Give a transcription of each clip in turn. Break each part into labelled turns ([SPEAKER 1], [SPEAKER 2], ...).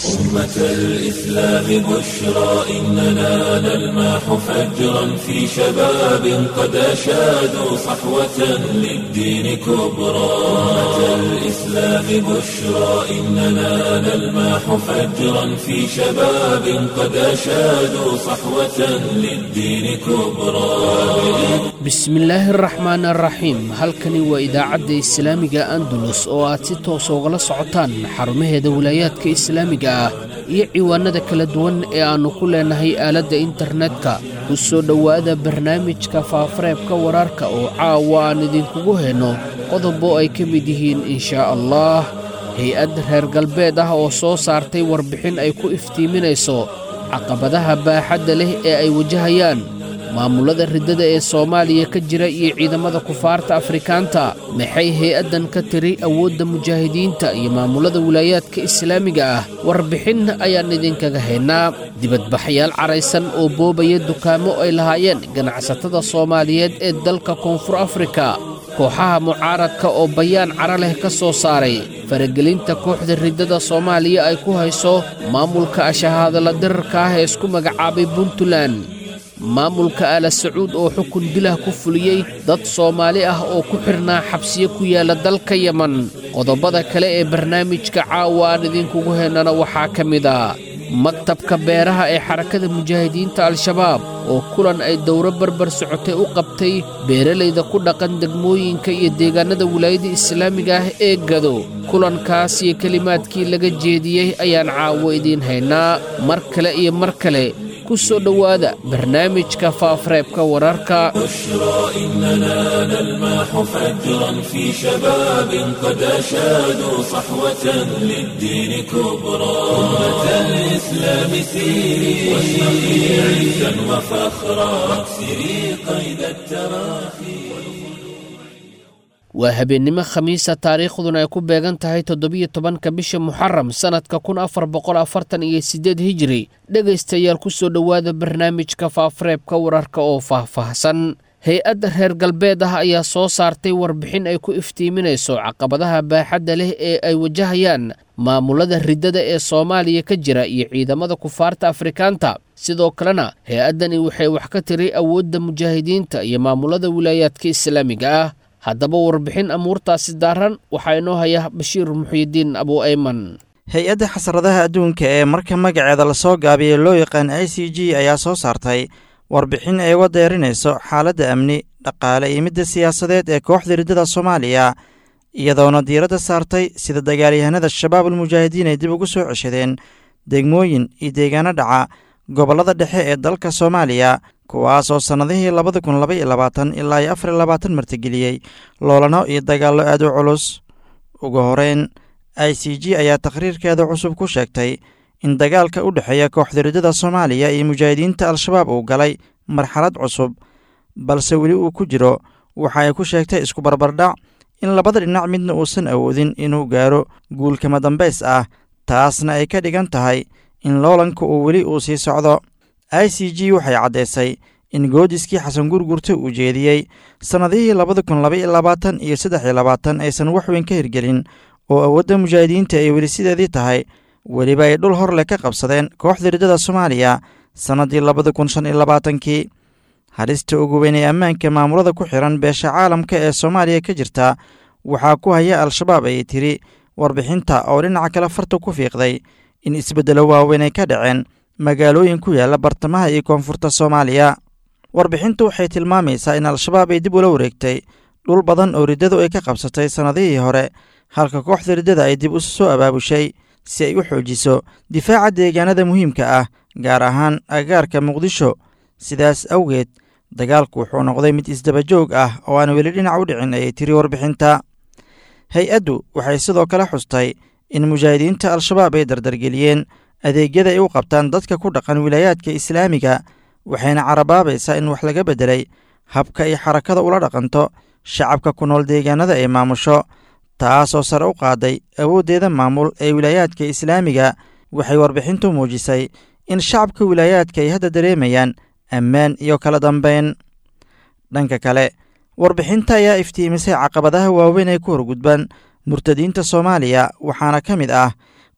[SPEAKER 1] أمة الإسلام بشرى إننا نلمح فجرا في شباب قد أشادوا صحوة للدين كبرى أمة الإسلام بشرى إننا نلمح فجرا في شباب قد أشادوا صحوة للدين كبرى
[SPEAKER 2] bismillaahi araxmaan araxiim halkani waa idaacadda islaamiga andalus oo aad si toosa ugala socotaan xarumaheeda wilaayaadka islaamiga ah iyo ciwaanada kala duwan ee aannu ku leenahay aaladda internetka ku soo dhowaada barnaamijka faafareebka wararka oo caawa aan idinkugu henno qodobo ay ka mid yihiin inshaa allah hay-ad reer galbeed ah oo soo saartay warbixin ay ku iftiiminayso caqabadaha baaxadda leh ee ay wajahayaan maamullada riddada ee soomaaliya ka jira iyo ciidamada kufaarta afrikaanta maxay hay-addan ka tiri awoodda mujaahidiinta iyo maamullada wilaayaadka islaamiga ah warbixin ayaan idinkaga haynaa dibadbaxyaal caraysan oo boobaya dukaamo ay lahaayeen ganacsatada soomaaliyeed ee dalka koonfur afrika kooxaha mucaaradka oo bayaan cara leh ka soo saaray faragelinta kooxda riddada soomaaliya ay ku hayso maamulka ashahaadala dirarka ah ee isku magacaabay puntland maamulka aala sacuud oo xukun dilah ku fuliyey dad soomaali ah oo ku xidhnaa xabsiyo ku yaalla dalka yeman qodobada kale ee barnaamijka caawa aan idinkugu hennana waxaa ka mid a maktabka beeraha ee xarakada mujaahidiinta al-shabaab oo kulan ay dowro barbar socotay u qabtay beeralayda ku dhaqan degmooyinka iyo deegaannada wilaayada islaamiga ah ee gado kulankaas iyo kelimaadkii laga jeediyey ayaan caawo idiin haynaa mar kale iyo mar kale ku soo dhowaada barnaamijka faafareebka wararka
[SPEAKER 1] بشرى إننا نلمح فجرا في شباب قد أشادوا صحوة للدين كبرى أمة الإسلام سيري واشرقي عزا وفخرا واكسري قيد التراخي
[SPEAKER 2] waa habeennimo khamiisa taariikhduna ay ku beegan tahay toddobiyo tobanka bisha muxaram sannadka kun afar boqol afartan iyo siddeed hijiri dhegaystayaal ku soo dhowaada barnaamijka faafareebka wararka oo faahfaahsan hay-adda reer galbeed ah ayaa soo saartay warbixin ay ku iftiiminayso caqabadaha baaxadda leh ee ay wajahayaan maamullada riddada ee soomaaliya ka jira iyo ciidamada kufaarta afrikaanta sidoo kalena hay-addani waxay wax ka tiri awoodda mujaahidiinta iyo maamullada wilaayaadka islaamiga ah haddaba warbixin amuurtaasi daaran waxaa inoo haya bashiir muxyidiin abu ayman
[SPEAKER 3] hay-adda xasradaha adduunka ee marka magaceeda lasoo gaabiyey loo yaqaan i c g ayaa soo saartay warbixin ay uga deerinayso xaaladda amni dhaqaale iyo midda siyaasadeed ee kooxda riddada soomaaliya iyadoona diiradda saartay sida dagaalyahanada shabaab almujaahidiin ay dib ugu soo ceshadeen degmooyin iyo deegaano dhaca gobollada dhexe ee dalka soomaaliya kuwaas oo sannadihii labada kun laba iyo labaatan ilaa iyo afar iyo labaatan martigeliyey loolano iyo dagaallo aad u culus ugu horeyn i c g ayaa takhriirkeeda cusub ku sheegtay in dagaalka u dhexeeya kooxda riddada soomaaliya iyo mujaahidiinta al-shabaab uu galay marxalad cusub balse weli uu ku jiro waxa ay ku sheegtay isku barbardhac in labada dhinac midna uusan awoodin inuu gaaro guulkama dambays ah taasna ay ka dhigan tahay in loolanka uu weli uu sii socdo i c g waxay caddaysay in goodiskii xasan gurgurta uu jeediyey sannadihii labada kun laba iyo labaatan iyo saddex iyo labaatan aysan wax weyn ka hirgelin oo awoodda mujaahidiinta ay weli sideedii tahay weliba ay dhul hor leh ka qabsadeen kooxda riddada soomaaliya sannaddii labada kun shan iyo labaatankii halista ugu weyn ee ammaanka maamulada ku xihan beesha caalamka ee soomaaliya ka jirta waxaa ku haya al-shabaab ayay tiri warbixinta oo dhinaca kale farta ku fiiqday in isbeddelo waaweyn ay ka dhaceen magaalooyin ku yaalla bartamaha iyo koonfurta soomaaliya warbixintu waxay tilmaamaysaa in al-shabaab ay dib ula wareegtay dhul badan oo riddadu ay ka qabsatay sannadihii hore halka kooxda riddada ay dib usu soo abaabushay si ay u xoojiso difaaca deegaanada muhiimka ah gaar ahaan agagaarka muqdisho sidaas awgeed dagaalku wuxuu noqday mid isdabajoog ah oo aan weli dhinac u dhicin ayay tiri warbixinta hay-addu waxay sidoo kale xustay in mujaahidiinta al-shabaab ay dardargeliyeen adeegyada ay u qabtaan dadka ku dhaqan wilaayaadka islaamiga waxayna carabaabaysaa in wax laga beddelay habka ay xarakada ula dhaqanto shacabka ku nool deegaanada ay maamusho taasoo sare u qaaday awooddeeda maamul ee wilaayaadka islaamiga waxay warbixintu muujisay in shacabka wilaayaadka ay hadda dareemayaan ammaan iyo kala dambayn dhanka kale warbixinta ayaa iftiimisay caqabadaha waaweyn ee ku horgudban murtadiinta soomaaliya waxaana ka mid ah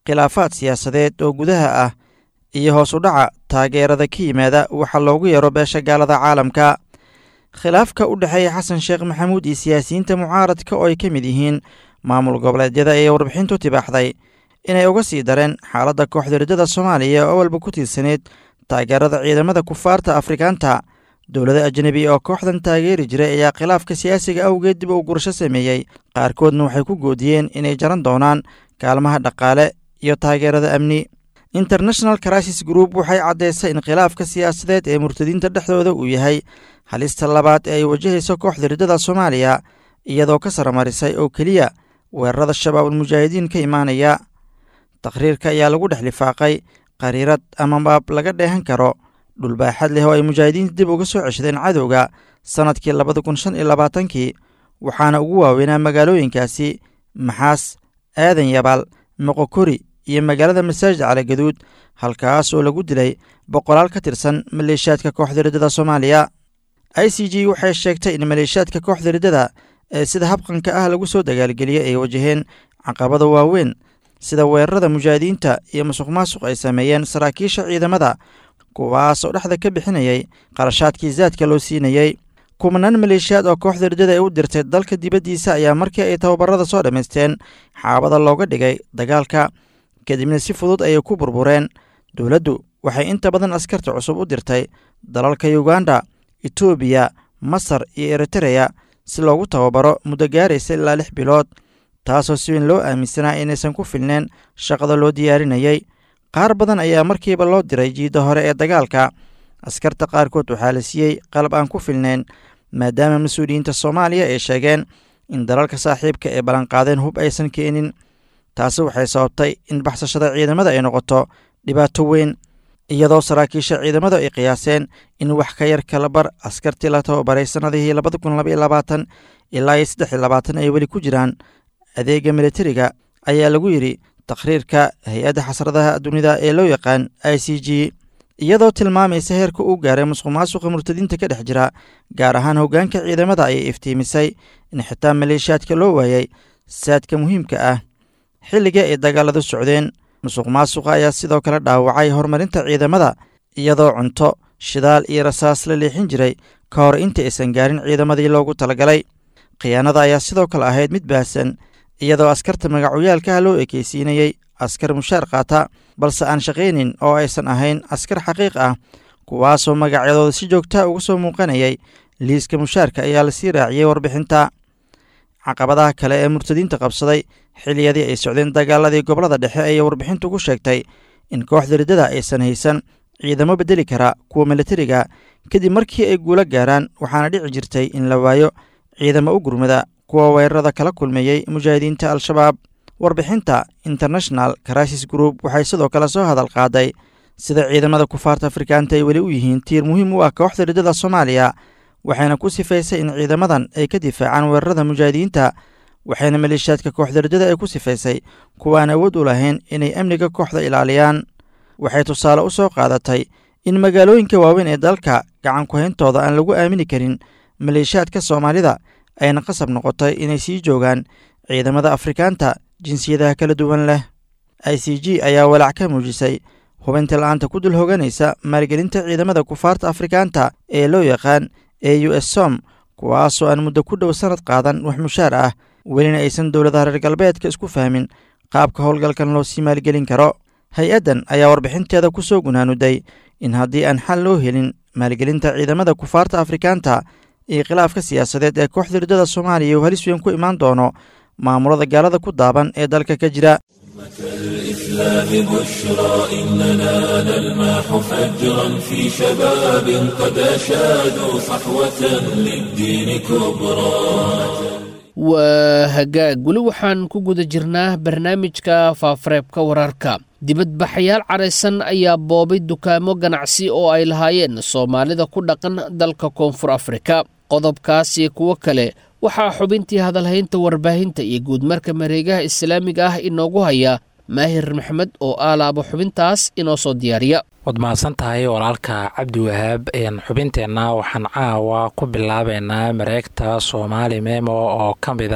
[SPEAKER 3] khilaafaad siyaasadeed oo gudaha ah iyo hoos u dhaca taageerada ka yimaada waxa loogu yeero beesha gaalada caalamka khilaafka u dhexeeya xasan sheekh maxamuud iyo siyaasiyiinta mucaaradka oo ay ka mid yihiin maamul goboleedyada ayay warbixintu tibaaxday inay uga sii dareen xaaladda kooxda riddada soomaaliya oo walba ku tiirsaneyd taageerada ciidamada kufaarta afrikaanta dowlada ajnebi oo kooxdan taageeri jiray ayaa khilaafka siyaasiga awgeed dib u gurasho sameeyey qaarkoodna waxay ku goodiyeen inay jaran doonaan kaalmaha dhaqaale iyo taageerada amni international crisis group waxay caddaysay in khilaafka siyaasadeed ee murtadiinta dhexdooda uu yahay halista labaad ee ay wajahayso kooxda riddada soomaaliya iyadoo ka saramarisay oo keliya weerarada shabaab ulmujaahidiin ka imaanaya takhriirka ayaa lagu dhex lifaaqay qariirad ama baab laga dheehan karo dhulbaaxad leh oo ay mujaahidiinta dib uga soo ceshadeen cadowga sannadkii labada kun shan iyo labaatankii waxaana ugu waaweynaa magaalooyinkaasi maxaas aadan yabaal moqokori iyo magaalada masaajid caligaduud halkaas oo lagu dilay boqolaal ka tirsan maleeshiyaadka kooxda riddada soomaaliya i c g waxay sheegtay in maleeshiyaadka kooxda riddada ee sida habqanka ah lagu soo dagaalgeliyey ay wajaheen caqabada waaweyn sida weerarada mujaahidiinta iyo musuq maasuq ay sameeyeen saraakiisha ciidamada kuwaas oo dhexda ka bixinayay qarashaadkii zaadka loo siinayey kumanaan maleeshiyaad oo kooxda riddada ay u dirtay dalka dibaddiisa ayaa markii ay tababarada soo dhammaysteen xaabada looga dhigay dagaalka kadibna si fudud ayay ku burbureen dowladdu waxay inta badan askarta cusub u dirtay dalalka yuganda etoobiya masar iyo eritereya si loogu tababaro muddo gaaraysa ilaa lix bilood taasoo si weyn loo aaminsanaa inaysan ku filneen shaqada loo diyaarinayey qaar badan ayaa markiiba loo diray jiidda hore ee dagaalka askarta qaarkood waxaa la siiyey qalab aan ku filnayn maadaama mas-uuliyiinta soomaaliya ay sheegeen in dalalka saaxiibka ee ballanqaadeen hub aysan keenin taasi waxay sababtay in baxsashada ciidamada ay noqoto dhibaato weyn iyadoo saraakiisha ciidamadu ay qiyaaseen in wax ka yar kala bar askartii la tababaray sannadihii labada kun labaiyo labaatan ilaa iyo saddex iyo labaatan ay weli ku jiraan adeega militariga ayaa lagu yidhi takhriirka hay-adda xasradaha dunida ee loo yaqaan i c g iyadoo tilmaamaysa heerka uu gaaray musuq maasuqa murtadiinta ka dhex jira gaar ahaan hoggaanka ciidamada ayay iftiimisay in xitaa maleeshiyaadka loo waayay saadka muhiimka ah xilliga ay dagaaladu socdeen musuq maasuqa ayaa sidoo kale dhaawacay horumarinta ciidamada iyadoo cunto shidaal iyo rasaas la leexin jiray ka hor inta aysan gaarin ciidamadii loogu talagalay khiyaanada ayaa sidoo kale ahayd mid baahsan iyadoo askarta magacoyaalkaha loo ekeysiinayey askar mushaar qaata balse aan shaqaynin oo aysan ahayn askar xaqiiq ah kuwaasoo magacyadooda si joogtaa uga soo muuqanayay liiska mushaarka ayaa lasii raaciyey warbixinta caqabadaha kale ee murtadiinta qabsaday xiliyadii ay socdeen dagaaladii gobolada dhexe ayay warbixintu ku sheegtay in kooxda riddada aysan haysan ciidamo bedeli kara kuwa militariga kadib markii ay guulo gaaraan waxaana dhici jirtay in la waayo ciidamo u gurmada kuwa weerarada kala kulmeeyey mujaahidiinta al-shabaab warbixinta international crisis group waxay sidoo kale soo hadal qaaday sida ciidamada kufaarta afrikaanta ay weli u yihiin tiir muhiim u ah kooxda riddada soomaaliya waxayna ku sifaysay in ciidamadan ay ka difaacaan weerarada mujaahidiinta waxayna maleeshiyaadka kooxda riddada ay ku sifaysay kuwaan awood u lahayn inay amniga kooxda ilaaliyaan waxay tusaale u soo qaadatay in magaalooyinka waaweyn ee dalka gacan ku-hayntooda aan lagu aamini karin maleeshiyaadka soomaalida ayna qasab noqotay inay sii joogaan ciidamada afrikaanta jinsiyadaha kala duwan leh i c g ayaa walaac ka muujisay hubinta la-aanta ku dul hoganaysa maalgelinta ciidamada kufaarta afrikaanta ee loo yaqaan e u s som kuwaasoo aan muddo ku dhow sannad qaadan wax mushaar ah welina aysan dowladaha reer galbeedka isku fahmin qaabka howlgalkan loo sii maalgelin karo hay-addan ayaa warbixinteeda ku soo gunaanuday in haddii aan xal loo helin maalgelinta ciidamada kufaarta afrikaanta iyo khilaafka siyaasadeed ee kooxda riddada soomaaliya uu halis weyn ku imaan doono maamulada gaalada ku daaban ee dalka ka jira
[SPEAKER 1] الإسلام بشرى إننا نلمح فجرا في شباب قد أشادوا صحوة للدين كبرى
[SPEAKER 2] waa hagaag weli waxaan ku guda jirnaa barnaamijka faafareebka wararka dibadbaxayaal caraysan ayaa boobay dukaamo ganacsi oo ay lahaayeen soomaalida ku dhaqan dalka koonfur afrika qodobkaas iyo kuwo kale waxaa xubintii hadalhaynta warbaahinta iyo guudmarka mareegaha islaamiga ah inoogu haya maahir maxmed oo aalaaba xubintaas inoo soo diyaariya
[SPEAKER 4] waad mahadsan tahay walaalka cabdiwahaab xubinteenna waxaan caawa ku bilaabeynaa mareegta soomaali memo oo ka mid ah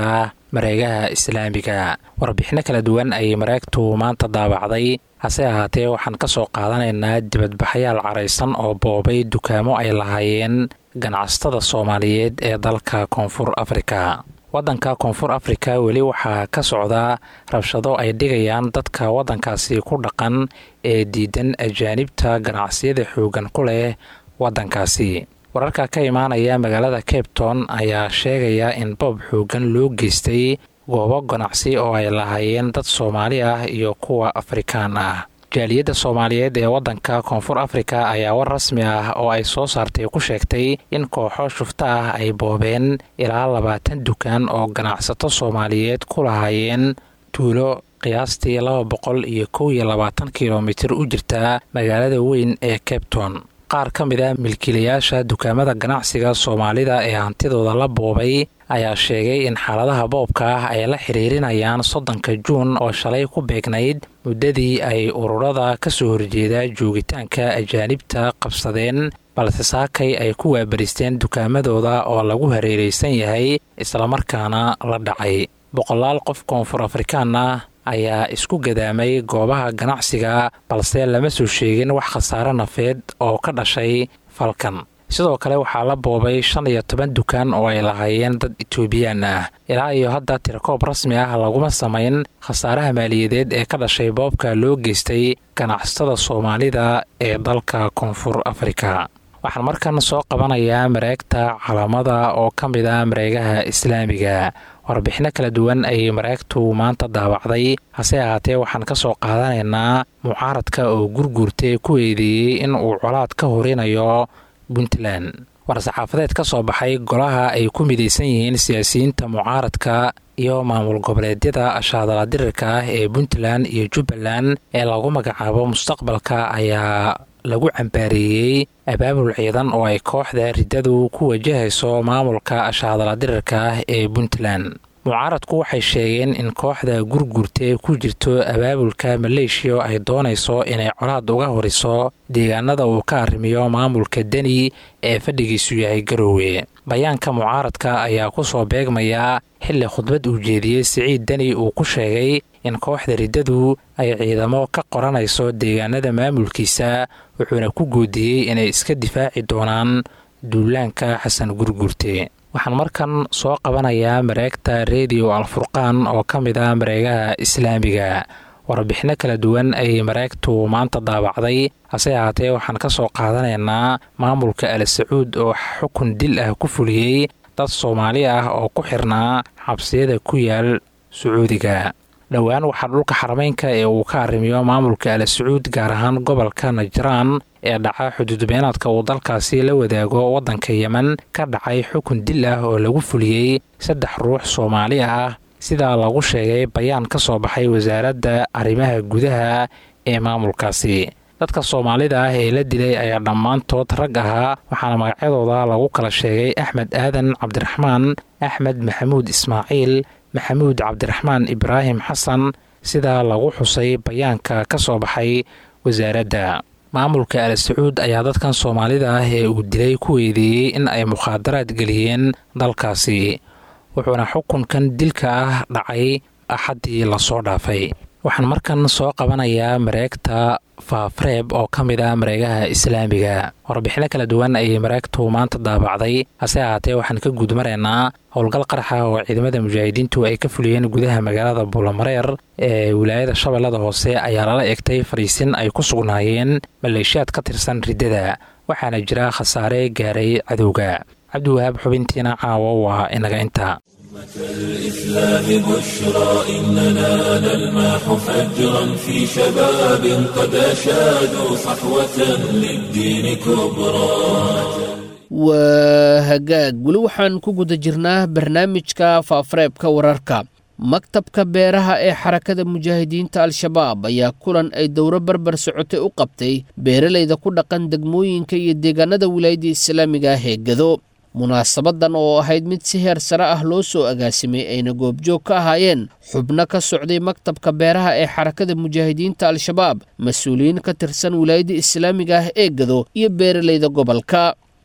[SPEAKER 4] mareegaha islaamiga warbixino kala duwan ayay mareegtu maanta daabacday hase ahaatee waxaan ka soo qaadanaynaa dibadbaxyaal caraysan oo boobay dukaamo ay lahaayeen ganacsatada soomaaliyeed ee dalka koonfur afrika waddanka koonfur afrika weli waxaa ka socda rabshado ay dhigayaan dadka waddankaasi ku dhaqan ee diidan ajaanibta ganacsiyada xoogan ku leh waddankaasi wararka ka imaanaya magaalada cabton ayaa sheegaya in boob xoogan loo geystay goobo ganacsi oo ay lahaayeen dad soomaali ah iyo kuwa afrikaan ah jaaliyadda soomaaliyeed ee waddanka koonfur afrika ayaa war rasmi ah oo ay soo saartay ku sheegtay in kooxo shufto ah ay boobeen ilaa labaatan dukaan oo ganacsato soomaaliyeed ku lahaayeen tuulo qiyaastii laba boqol iyo kow iyo labaatan kilomitir u jirta magaalada weyn ee cabton qaar ka mid a milkiilayaasha dukaamada ganacsiga soomaalida ee hantidooda la boobay ayaa sheegay in xaaladaha boobka ah ay la xiriirinayaan soddonka juun oo shalay ku beegnayd muddadii ay ururada ka soo horjeeda joogitaanka ajaanibta qabsadeen balse saakay ay ku waabaristeen dukaamadooda oo lagu hareeraysan yahay islamarkaana la dhacay boqolaal qof koonfur afrikaan ah ayaa isku gadaamay goobaha ganacsiga balse lama soo sheegin wax khasaare nafeed oo ka dhashay falkan sidoo kale waxaa la boobay shan iyo toban dukaan oo ay lahaayeen dad etoobiyaan ah ilaa iyo hadda tirakoob rasmi ah laguma samayn khasaaraha maaliyadeed ee ka dhashay boobka loo geystay ganacsatada soomaalida ee dalka koonfur afrika waxaan markan soo qabanayaa mareegta calamada oo ka mid ah mareegaha islaamiga warbixino kala duwan ayay mareegtu maanta daawacday hase ahaatee waxaan ka soo qaadanaynaa mucaaradka oo gurguurtay ku eedeeyey in uu colaad ka horinayo puntland war-saxaafadeed ka soo baxay golaha ay ku midaysan yihiin siyaasiyiinta mucaaradka iyo maamul goboleedyada ashaadala dirirka ah ee puntland iyo jubbaland ee lagu magacaabo mustaqbalka ayaa lagu cambaareeyey abaabul ciidan oo ay kooxda riddadu ku wajahayso maamulka ashaadala dirirka ah ee puntland mucaaradku waxay sheegeen in kooxda gurgurta ku jirto abaabulka maleeshiya ay doonayso inay colaad uga horiso deegaanada uu ka arrimiyo maamulka deni ee fadhigiisu yahay garoowe bayaanka mucaaradka ayaa ku soo beegmaya xilli khudbad uu jeediyey siciid deni uu ku sheegay in kooxda riddadu ay ciidamo ka qoranayso deegaanada maamulkiisa wuxuuna ku goodiyey inay iska difaaci doonaan duulaanka xasan gurgurte waxaan markan soo qabanayaa mareegta rediyo alfurqaan oo ka mid ah mareegaha islaamiga warbixino kala duwan ayay mareegtu maanta daabacday hase ahaatee waxaan ka soo qaadanaynaa maamulka al sacuud oo xukun dil ah ku fuliyey dad soomaali ah oo ku xirnaa xabsiyada ku yaal sacuudiga dhowaan waxaa dhulka xarameynka ee uu ka arrimiyo maamulka al sacuud gaar ahaan gobolka najraan ee dhaca xuduudbeenaadka uu dalkaasi la wadaago waddanka yemen ka dhacay xukun dil ah oo lagu fuliyey saddex ruux soomaali ah sidaa lagu sheegay bayaan ka soo baxay wasaaradda arrimaha gudaha ee maamulkaasi dadka soomaalida ah ee la dilay ayaa dhammaantood rag ahaa waxaana magacyadooda lagu kala sheegay axmed aadan cabdiraxmaan axmed maxamuud ismaaciil maxamuud cabdiraxmaan ibraahim xasan sidaa lagu xusay bayaanka ka soo baxay wasaaradda maamulka al sacuud ayaa dadkan soomaalida ah ee uu dilay ku eedeeyey in ay mukhaadaraad geliyeen dalkaasi wuxuuna xukunkan dilka ah dhacay axaddii lasoo dhaafay waxaan markan soo qabanayaa mareegta faafreeb oo ka mid ah mareegaha islaamiga warbixino kala duwan ayay mareegtu maanta daabacday hase ahaatee waxaan ka guudmaraynaa howlgal qaraxa oo ciidamada mujaahidiintu ay ka fuliyeen gudaha magaalada buulamareer ee wilaayada shabeellada hoose ayaa lala egtay fariisin ay ku sugnaayeen maleeshiyaad ka tirsan riddada waxaana jira khasaare gaaray cadowga cabdiwahaab xubintiina caawo waa inaga inta
[SPEAKER 1] الإسلام بشرى إننا نلمح فجرا في شباب قد أشادوا صحوة للدين كبرى
[SPEAKER 2] waa hagaag weli waxaan ku guda jirnaa barnaamijka faafareebka wararka maktabka beeraha ee xarakada mujaahidiinta al-shabaab ayaa kulan ay dowro barbar socotay u qabtay beeralayda ku dhaqan degmooyinka iyo deegaanada wilaayadda islaamiga ah ee gado munaasabadan oo ahayd mid si heer sare ah loo soo agaasimay ayna goobjoog ka ahaayeen xubno ka socday maktabka beeraha ee xarakada mujaahidiinta al-shabaab mas-uuliyiin ka tirsan wilaayadda islaamiga ah ee gado iyo beeralayda gobolka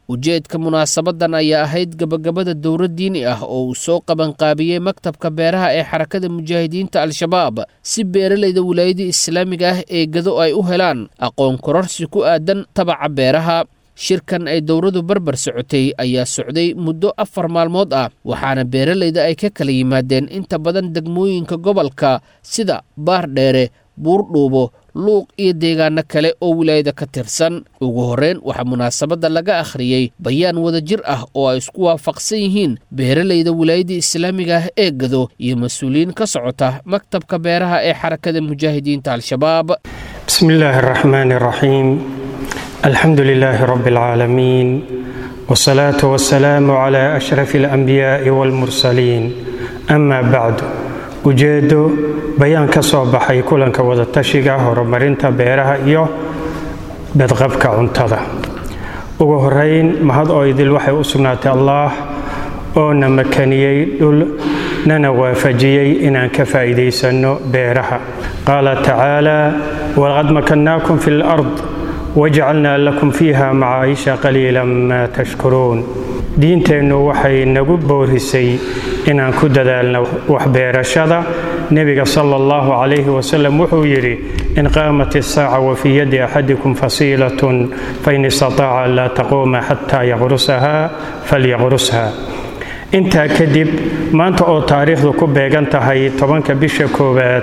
[SPEAKER 2] ujeedka munaasabadan ayaa ahayd gabagabada dowlad diini ah oo uu soo qabanqaabiyey maktabka beeraha ee xarakada mujaahidiinta al-shabaab si beeralayda wilaayada islaamiga ah ee gado ay u helaan aqoon kororsi ku aadan tabaca beeraha shirkan ay dowladu barbar socotay ayaa socday muddo afar maalmood ah waxaana beeralayda ay ka kala yimaadeen inta badan degmooyinka gobolka sida baardheere buurdhuubo luuq iyo deegaano kale oo wilaayada ka tirsan ugu horreyn waxaa munaasabadda laga akhriyey bayaan wadajir ah oo ay isku waafaqsan yihiin beeralayda wilaayada islaamiga ah ee gado iyo mas-uuliyiin ka socota maktabka beeraha ee xarakada mujaahidiinta al-shabaab
[SPEAKER 5] بسم الله الرحمن الرحيم الحمد لله رب العالمين والصلاة والسلام على أشرف الأنبياء والمرسلين أما بعد ujeedo bayaan ka soo baxay kulanka wadatashiga horumarinta beeraha iyo badqabka cuntada ugu horeyn mahad oo idil waxay u sugnaatay allaah oo na makaniyey dhul nana waafajiyey inaan ka faa'iidaysanno beeraha qaala tacaala walaqad makannaakum fi lard wajcalnaa lakum fiiha macaayisha qaliilan maa tashkuruun diinteennu waxay nagu boorisay inaan ku dadaalno waxbeerashada nebiga sala allahu calayhi wasalam wuxuu yidhi in qaamat isaaca wa fii yadi axadikum fasiilatun fain istataaca an laa taquuma xataa yaqrusaha falyaqrusha intaa kadib maanta oo taariikhdu ku beegan tahay tobanka bisha koowaad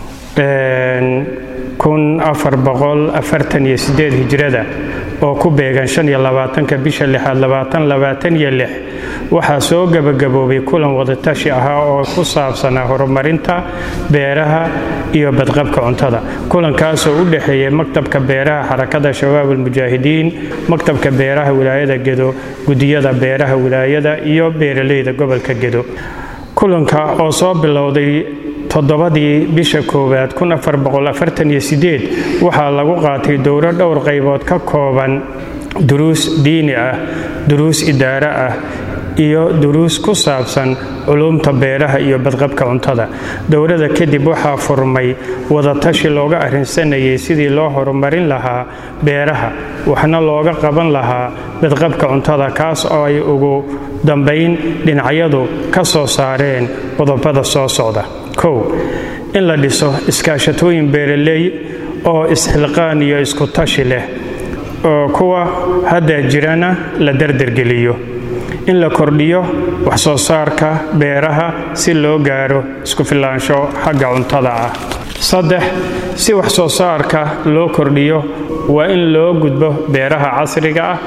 [SPEAKER 5] hijrada oo ku beegan ka bisha lixaad waxaa soo gebagaboobay kulan wadatashi ahaa oo ku saabsanaa horumarinta beeraha iyo badqabka cuntada kulankaasoo u dhexeeyay maktabka beeraha xarakada shabaab almujaahidiin maktabka beeraha wilaayada gedo gudiyada beeraha wilaayada iyo beeraleyda gobolka gedo kulanka oo soo bilowday toddobadii bisha koowaad waxaa lagu qaatay dowro dhowr qaybood ka kooban duruus diini ah duruus idaare ah iyo duruus ku saabsan culuumta beeraha iyo badqabka cuntada dowrada kadib waxaa furmay wadatashi looga arrinsanayay sidii loo horumarin lahaa beeraha waxna looga qaban lahaa badqabka cuntada kaas oo ay ugu dambayn dhinacyadu ka soo saareen qodobada soo socda kow in la dhiso iskaashatooyin beeraley oo isxilqaan iyo isku tashi leh oo kuwa hadda jirana la dardargeliyo in la kordhiyo wax soo saarka beeraha si loo gaaro isku filaansho xagga cuntada ah saddex si wax soo saarka loo kordhiyo waa in loo gudbo beeraha casriga ah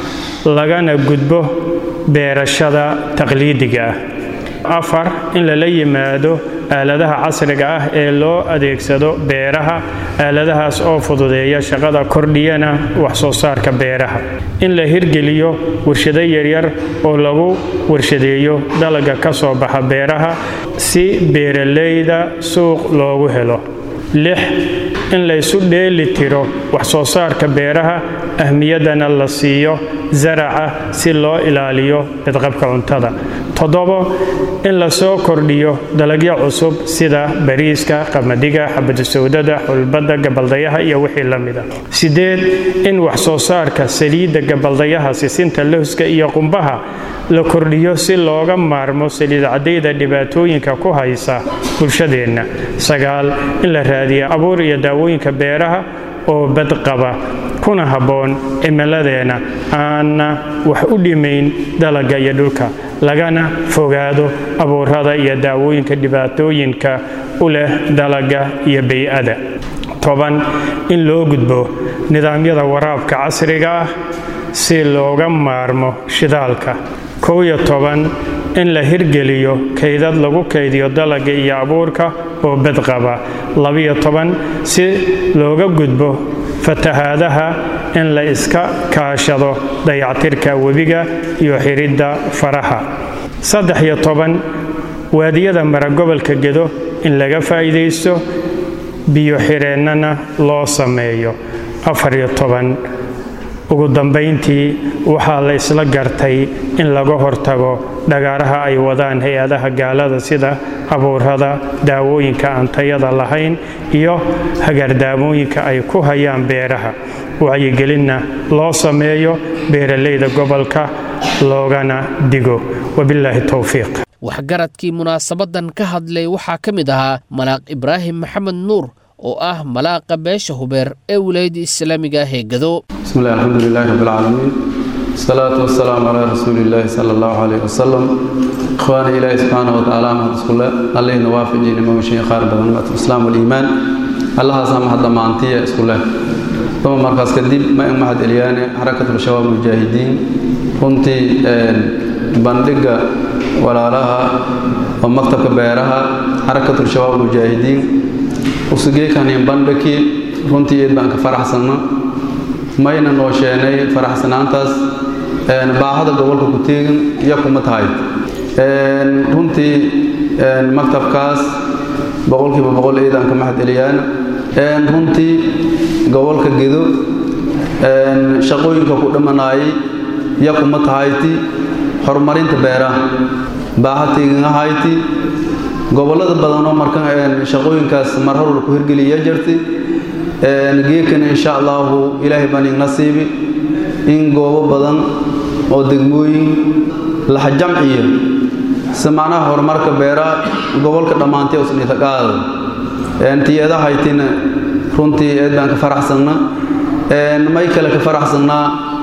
[SPEAKER 5] lagana gudbo beerashada taqliidiga ah afar in lala yimaado aaladaha casriga ah ee loo adeegsado beeraha aaladahaas oo fududeeya shaqada kordhiyana wax soo saarka beeraha in la hirgeliyo warshado yaryar oo lagu warshadeeyo dalaga ka soo baxa beeraha si beeralayda suuq loogu helo lix in laysu dheeli tiro wax soo saarka beeraha ahmiyaddana la siiyo zaraca si loo ilaaliyo badqabka cuntada toddobo in la soo kordhiyo dalagyo cusub sida bariiska qamadiga xabadu sawdada xulbadda gabaldayaha iyo wixii la mida sideed in wax soo saarka saliidda gabaldayaha sisinta lowska iyo qumbaha la kordhiyo si looga maarmo saliid caddayda dhibaatooyinka ku haysa bulshadeenna sagaal in la raadiyo abuur iyo daawooyinka beeraha oo badqaba kuna habboon cimiladeenna aanna wax u dhimayn dalagga iyo dhulka lagana fogaado abuurada iyo daawooyinka dhibaatooyinka u leh dalagga iyo bay-ada toban in loo gudbo nidaamyada waraabka casriga ah si looga maarmo shidaalka kow iyo toban in la hirgeliyo kaydad lagu kaydiyo dalagga iyo abuurka oo badqaba labiyo toban si looga gudbo fatahaadaha in la iska kaashado dayactirka webiga iyo xiridda faraha saddex iyo toban waadiyada mara gobolka gedo in laga faa'iidaysto biyo xireennana loo sameeyo afar iyo toban ugu dambayntii waxaa la isla gartay in laga hortago dhagaaraha ay wadaan hay-adaha gaalada sida abuurada daawooyinka aan tayada lahayn iyo hagaardaamooyinka ay ku hayaan beeraha wacyigelinna loo sameeyo beeralayda gobolka loogana digo wabilaahi towfiiq
[SPEAKER 2] waxgaradkii munaasabadan ka hadlay waxaa ka mid ahaa malaaq ibraahim maxamed nuur oo ah malaaqa beesha hubeer ee wilaayadda islaamiga ah ee gado
[SPEAKER 6] bismillahi alxamdulilaahi rabbilcaalamiin wasalaatu wasalaamu calaa rasuuliillaahi sala allahu caleyh wasalam ikhwaani ilaahi subxaana wa tacaala mahad iskule allihina waafajiina mogashay qaar badan islaam waliimaan allahaasa mahad dhammaantiya isku leh duma markaas kadib ma in mahad eliyaane xarakatul shabaab mujaahidiin runtii bandhigga walaalaha oo maktabka beeraha xarakatul shabaab mujaahidiin usugeekanin bandhigkii runtii eed baan ka faraxsanna mayna noo sheenay faraxsanaantaas baahada gobolka ku teegin iyo kuma tahay runtii maktabkaas boqolkiiba boqol eedaan ka mahad eliyaan runtii gobolka gedo shaqooyinka ku dhamanaayay iyo kuma tahayti horumarinta beeraha baaha teegingahayti gobollada badanoo marka shaqooyinkaas mar horwal ku hirgeliya jirtay geekan insha allahu ilaahay baan ig nasiibi in goobo badan oo degmooyin laxjamciya si macnaha horumarka beeraha gobolka dhammaantay usnitaqaada tiyada haytina runtii eed baan ka faraxsanna may kale ka faraxsannaa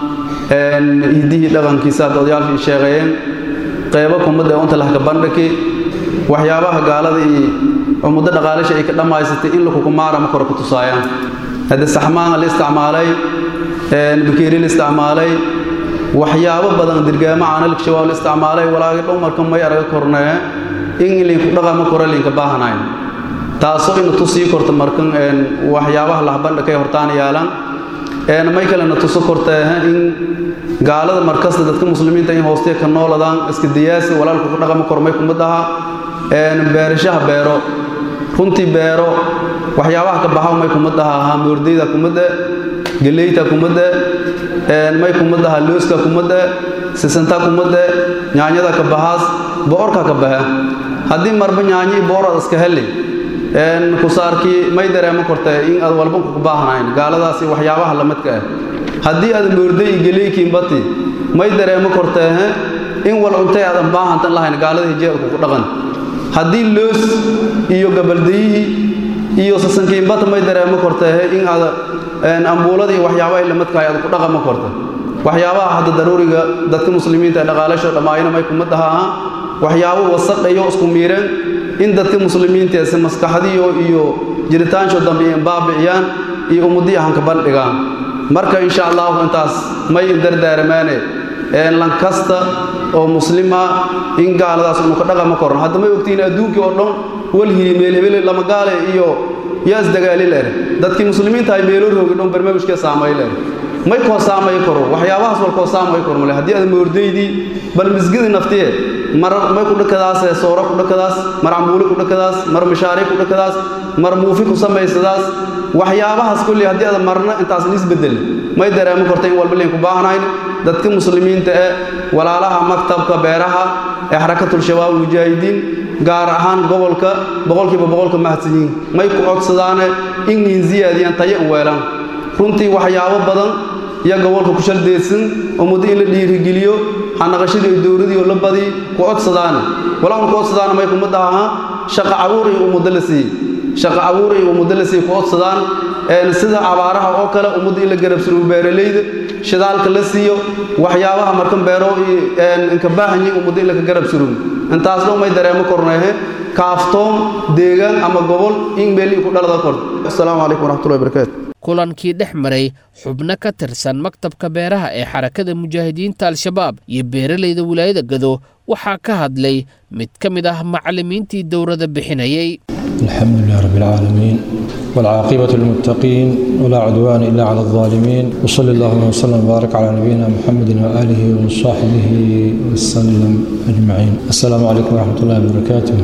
[SPEAKER 6] hiddihii dhaqankiisa hadda odayaalkii sheeqeeyeen qeybo kumadda unta lahka bandhaki waxyaabaha gaalada iyo ummaddo dhaqaalisha ay ka dhammaysatay in lakukumaara ma kore ku tusaayaan hadde saxmaanga la isticmaalay bakeeri la isticmaalay waxyaabo badan dirgaamo caanalkshabaab la isticmaalay walaagi dhumarka may araga kornee in linku dhaqama kore linka baahanayn taasoo ina tusii korta markan waxyaabaha lahbandhakay hortaan yaalan may kalena tuso kortee in gaalada markasta dadka muslimiinta in hoostee ka nooladaan iska diyaasi walaalku ku dhaqama kormay kumad aha beerashaha beero runtii beero waxyaabaha ka baxa may kumad aha hamoordayda kumadda geleyta kumadda may kumad aha looska kumadda sisanta kumadda nyaanyada ka baxaas boorka ka baxe haddii marba nyaanyi boorad iska heli kusaarkii may dareemo kortee in aad walba ku baahnayn gaaladaasi waxyaabaha lamadka ah haddii aad moorday iyo geleykiinbati may dareemo kortee in wal cuntay aadan baahantan lahayn gaalada hijeelku ku dhaqan haddii loos iyo gabaldayihii iyo sasankiinbata may dareemo kortee in aad ambuuladii waxyaabaha lamadkahay aad ku dhaqama korta waxyaabaha hadda daruuriga dadka muslimiinta ee dhaqaalasho dhammaayana may kuma dhahaa waxyaabo wasaqayo isku miireen in dadka muslimiinta si maskaxdiyo iyo jiritaansho dambe in baabiciyaan iyo ummadii ahanka bandhigaan marka insha allahu intaas may dardaaramaane lan kasta oo muslima in gaaladaas unu ka dhaqama koran hadda may ogtihiin adduunkii oo dhan walhiri meelhebele lama gaale iyo yaa isdagaali leer dadkii muslimiinta ay meelo roogi dhan barnaamijkee saamay leer may koo saamay karo waxyaabahaas wal koo saamay karo male haddii aad moordaydii bal misgidi naftiye mar may ku dhakadaas soora ku dhakadaas mar cambuuli ku dhakadaas mar mishaari ku dhakadaas mar muufi ku samaysadaas waxyaabahaas kulli haddii aad marna intaas isbedel may dareemo korta in walba liinku baahnayn dadka muslimiinta ee walaalaha maktabka beeraha ee xarakatul shabaab mujaahidiin gaar ahaan gobolka boqolkiiba boqolka mahadsan yihiin may ku codsadaane in niin ziyaadiyaan tayo u weelaan runtii waxyaabo badan iyo gobolka ku shaldeedsan ummaddo in la dhiirigeliyo hanaqashadii iyo dowladii oo la badi ku codsadaane walaun ku codsadaana may kuma dhahaa shaqa cabuur iyo ummaddo la siiyey shaqa cabuur iyo ummaddo la siiyey ku codsadaan sida abaaraha oo kale ummadda in la garabsano beeralayda shidaalka la siiyo waxyaabaha markan beero inka baahanyi ummadda in laka garab surugo intaas dhan may dareemo korneehe kaaftoon deegaan ama gobol in meelii ku dhalada korto asalaamu calaykum waraxmatullahi barakaatu
[SPEAKER 2] kulankii dhex maray xubno ka tirsan maktabka beeraha ee xarakada mujaahidiinta al-shabaab iyo beeralayda wilaayada gado waxaa ka hadlay mid ka mid ah macallimiintii dowladda bixinayay
[SPEAKER 7] الحمد لله رب العالمين والعاقبة للمتقين ولا عدوان إلا على الظالمين وصلى الله وسلم وبارك على نبينا محمد وآله وصحبه وسلم أجمعين السلام عليكم ورحمة الله وبركاته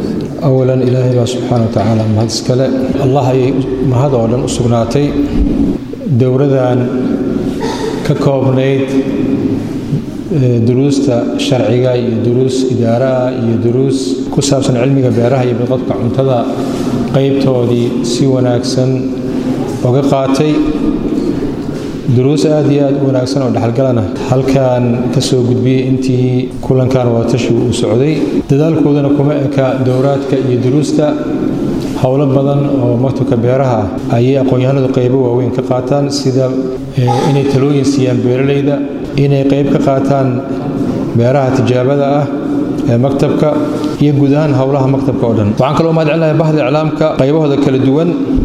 [SPEAKER 7] أولا إلهي سبحانه وتعالى ما هذا الله ما هذا أولا أسقناتي دورة ka koobnayd duruusta sharciga iyo duruus idaaraha iyo duruus ku saabsan cilmiga beeraha iyo badqabka cuntada qaybtoodii si wanaagsan oga qaatay duruus aad iyo aad u wanaagsan oo dhexalgalana halkan ka soo gudbiyey intii kulankan wadatashigu uu socday dadaalkoodana kuma eka dowraadka iyo duruusta howlo badan oo maktabka beeraha ah ayay aqoon-yahanadu qaybo waaweyn ka qaataan sida inay talooyin siiyaan beeralayda inay qayb ka qaataan beeraha tijaabada ah ee maktabka iyo guud ahaan howlaha maktabka oo dhan waxaan kaloo mahad celinayaa bahda iclaamka qaybahooda kala duwan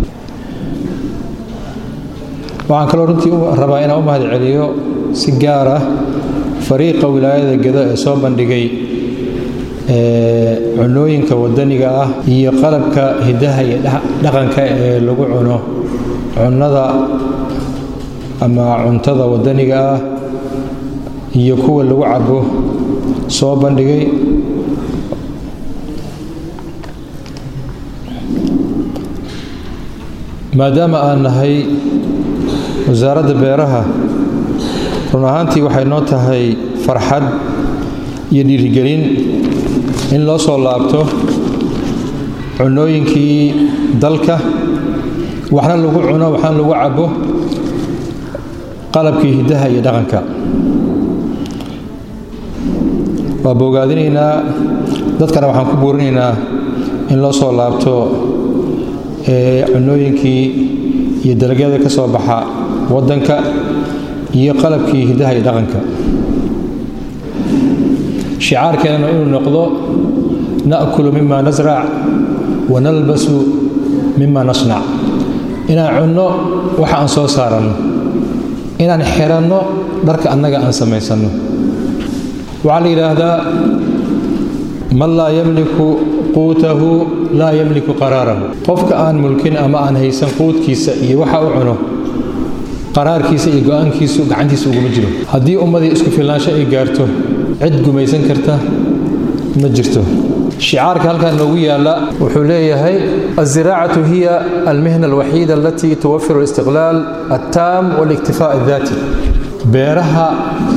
[SPEAKER 7] waxaan kaloo runtii rabaa inaan u mahad celiyo si gaar ah fariiqa wilaayada gedo ee soo bandhigay cunooyinka wadaniga ah iyo qalabka hidaha iyo dhaqanka ee lagu cuno cunnada ama cuntada wadaniga ah iyo kuwa lagu cabo soo bandhigay maadaama aan nahay wasaaradda beeraha run ahaantii waxay noo tahay farxad iyo dhiirigelin in loo soo laabto cunooyinkii dalka waxna lagu cuno waxna lagu cabo qalabkii hiddaha iyo dhaqanka waa bogaadinaynaa dadkana waxaan ku buurinaynaa in loo soo laabto cunooyinkii iyo dalagyada ka soo baxa waddanka iyo qalabkii hiddaha iyo dhaqanka shicaarkeennana inuu noqdo na'kulu mima nasrac wa nalbasu mima nasnac inaan cunno waxa aan soo saaranno inaan xiranno dharka annaga aan samaysanno waxaa la yidhaahdaa man laa yamliku quutahu laa yamliku qaraarahu qofka aan mulkin ama aan haysan quudkiisa iyo waxa u cuno qaraarkiisa iyo go-aankiisu gacantiisa uguma jiro haddii ummadii isku filnaansho ay gaarto cid gumaysan karta ma jirto shicaarka halkan noogu yaala wuxuu leeyahay الزراعة هي المهنة الوحيدة التي توفر الاستقلال التام والاكتفاء الذاتي beeraha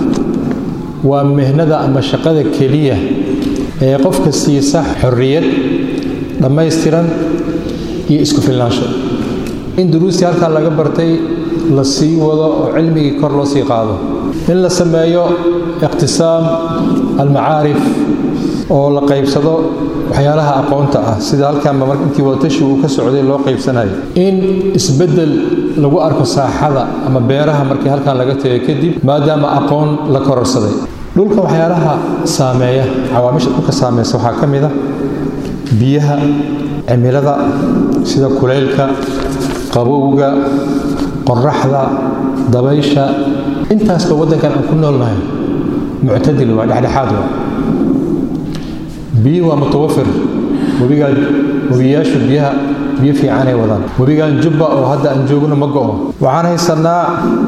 [SPEAKER 7] waa mihnada ama shaqada keliya ee qofka siisa xorriyad dhammaystiran iyo isku filnaansho in duruustii halkan laga bartay la sii wado oo cilmigii kor loo sii qaado in la sameeyo iqtisaam almacaarif oo la qaybsado waxyaalaha aqoonta ah sida halkanba mar intii wadatashi uu ka socday loo qaybsanayo in isbeddel lagu arko saaxada ama beeraha markii halkan laga tagay kadib maadaama aqoon la kororsaday dhulka waxyaalaha saameeya cawaamisha dhulka saameysa waxaa ka mid a biyaha cimilada sida kulaylka qabowga qoraxda dabaysha intaasba waddankan aan ku noolnahay muctadil waa dhexdhexaad waa biyuhu waa mutawafir webigaan webiyaashu biyaha biyo fiicanay wadaan webigaan jubba oo hadda aan joogno ma go'o waxaan haysanaa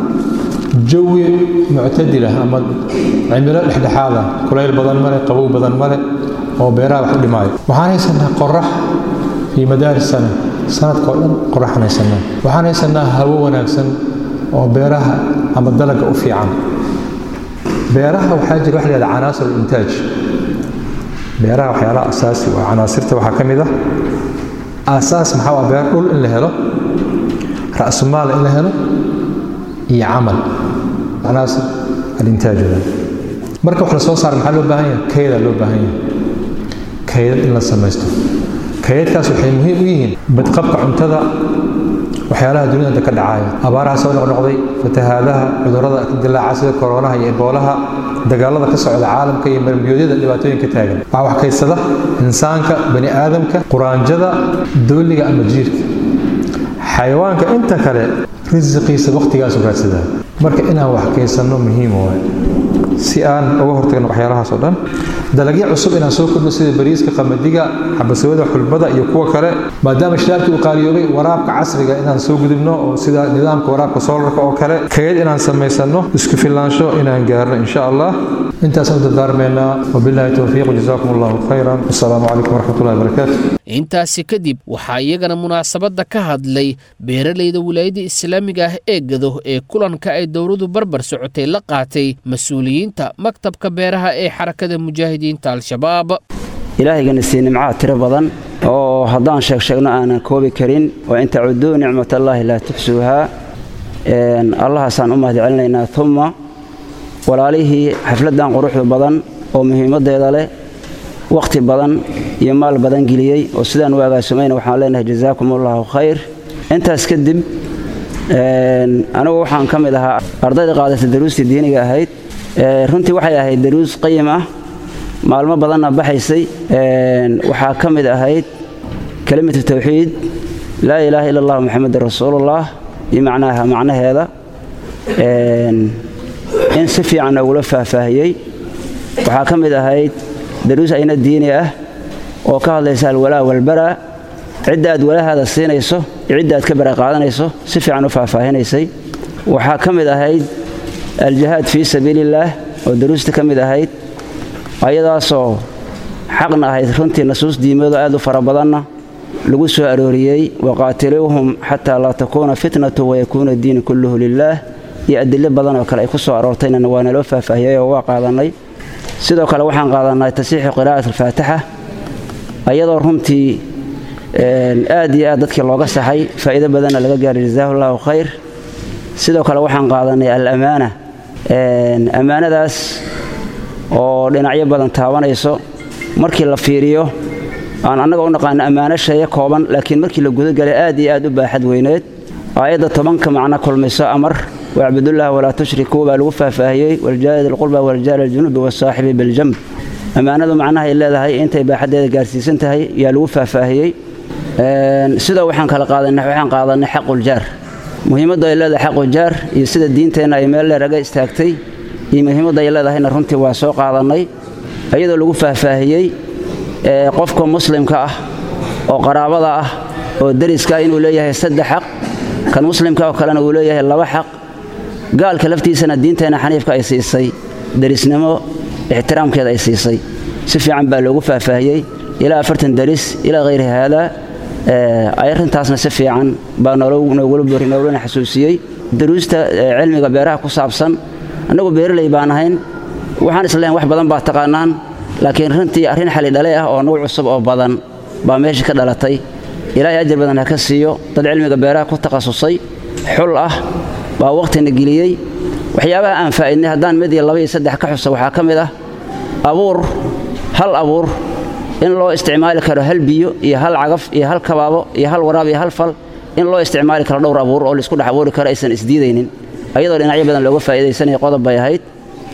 [SPEAKER 7] jawi muctadilah ama cimilo dhexdhexaada kulayl badan male qabow badan male oo beeraha wax u dhimaayo waxaan haysanaa qorax fii madaari sana sanadka oo dhan qoraxaan haysanaa waxaan haysanaa hawo wanaagsan oo beeraha ama dalaga u fiican beeraha waxaa jira wax la yihahda canaasir intaaj beeraha waxyaalaha asaasi waa canaasirta waxaa ka mid ah aasaas maxaa waa beer dhul in la helo ra'sumaal in la helo iyo camal canaasir alintaajada marka wax la soo saara maxaa loo baahan yahay kayda loo baahan yahay kaydad in la samaysto kaydadkaas waxay muhiim u yihiin badqabka cuntada waxyaalaha dunida ka dhacaya abaaraha soo noqnoqday fatahaadaha cudurrada dilaaca sida koronaha iyo eboolaha dagaalada ka socda caalamka iyo marmiyoodyada dhibaatooyinka taagan waxaa wax kaysada insaanka bani aadamka quraanjada dooliga ama jiirka xayawaanka inta kale risiqiisa wakhtigaasu raadsadaa marka inaan wax kaysanno muhiim waay si aan uga hortagno waxyaalahaas oo dhan dalagyo cusub inaan soo kordhno sida bariiska qamadiga xabasooda xulbada iyo kuwa kale maadaama shidaalkii uu qaaliyoobay waraabka casriga inaan soo gudubno oo sida nidaamka waraabka soolarka oo kale kayd inaan samaysano isku filaansho inaan gaarno insha allah intaasaan u dardaarmeynaa wabillahi towfiiq jazaakum allahu khayran wasalaamu calaykum waraxmatullahi wabarakaatu
[SPEAKER 2] intaasi kadib waxaa iyagana munaasabadda ka hadlay beeralayda wilaayadda islaamiga ah ee gado ee kulanka ay dowladu barbar socotay la qaatay mas-uuliyiinta maktabka beeraha ee xarakada mujaahidiinta al-shabaab
[SPEAKER 8] ilaahayganna sii nimcaha tiro badan oo haddaan sheeg sheegno aanan koobi karin wa in tacuduu nicmatallaahi laa tuxsuuhaa allahaasaan u mahad celinaynaa uma walaalihii xafladdan quruxda badan oo muhiimaddeeda leh wakhti badan iyo maal badan geliyey oo sidaan u agaasumayna waxaan leenahay jazaakum allahu khayr intaas kadib anigu waxaan ka mid ahaa ardayda qaadata daruustii diiniga ahayd runtii waxay ahayd daruus qayim ah maalmo badanna baxaysay waxaa ka mid ahayd kelimatu tawxiid laa ilaaha ila allah moxamedun rasuulullah iyo macnaaha macnaheeda in si fiican noogula faahfaahiyey waxaa ka mid ahayd daruus ayna diini ah oo ka hadlaysa alwalaa walbaraa cidda aad walahaada siinayso iyo cidda aad ka bara qaadanayso si fiican u faahfaahinaysay waxaa ka mid ahayd aljihaad fii sabiiliillaah oo daruusta ka mid ahayd ayadaasoo xaqna ahayd runtii nasuus diimeedo aad u fara badanna lagu soo arooriyey waqaatiluuhum xataa laa takuuna fitnatu wayakuuna diinu kulluhu lilaah iyo adilo badan oo kale ay ku soo aroortayna waa naloo faahfaahiyey oo waa qaadannay sidoo kale waxaan qaadannay tasiixu qiraa'at alfaatixa ayadoo runtii aad iyo aad dadkii looga saxay faa'iido badanna laga gaaray jazaahu allahu khayr sidoo kale waxaan qaadannay alamaana ammaanadaas oo dhinacyo badan taabanayso markii la fiiriyo aan annaga u naqaano ammaano sheeye kooban laakiin markii la gudagalay aad iyo aad u baaxad weyneed aayadda tobanka macno kulmayso amar wacbudullaah walaa tushrikuu baa lagu faahfaahiyey waljaari dilqurba waljaari aljunubi wasaaxibi biljamb ammaanadu macnahay leedahay intay baaxaddeeda gaarsiisan tahay yaa lagu faahfaahiyey sidoo waxaan kala qaadanay waxaan qaadanay xaquljaar muhiimadda ay leedahay xaquljaar iyo sida diinteenna ay meel dheer aga istaagtay iyo muhiimadda ay leedahayna runtii waa soo qaadannay iyadoo lagu faahfaahiyey qofka muslimka ah oo qaraabada ah oo deriska inuu leeyahay saddex xaq kan muslimka oo kalena uu leeyahay laba xaq gaalka laftiisana diinteenna xaniifka ay siisay derisnimo ixtiraamkeeda ay siisay si fiican baa loogu faahfaahiyey ilaa afartan deris ilaa hayri haadaa arrintaasna si fiican baa noogulana xasuusiyey daruusta cilmiga beeraha ku saabsan annagu beeraley baan ahayn waxaan isleeyahay wax badan baa taqaanaan laakiin runtii arrin xali dhale ah oo nagu cusub oo badan baa meesha ka dhalatay ilaahay ajar badan ha ka siiyo dad cilmiga beeraha ku takhasusay xul ah baa wakhtina geliyey waxyaabaha aan faa'idnay haddaan mid iyo laba iyo saddex ka xusa waxaa ka mid ah abuur hal abuur in loo isticmaali karo hal biyo iyo hal cagaf iyo hal kabaabo iyo hal waraab iyo hal fal in loo isticmaali karo dhowr abuur oo laisku dhex abuuri karo aysan isdiidaynin ayadoo dhinacyo badan looga faa'iidaysanaya qodob bay ahayd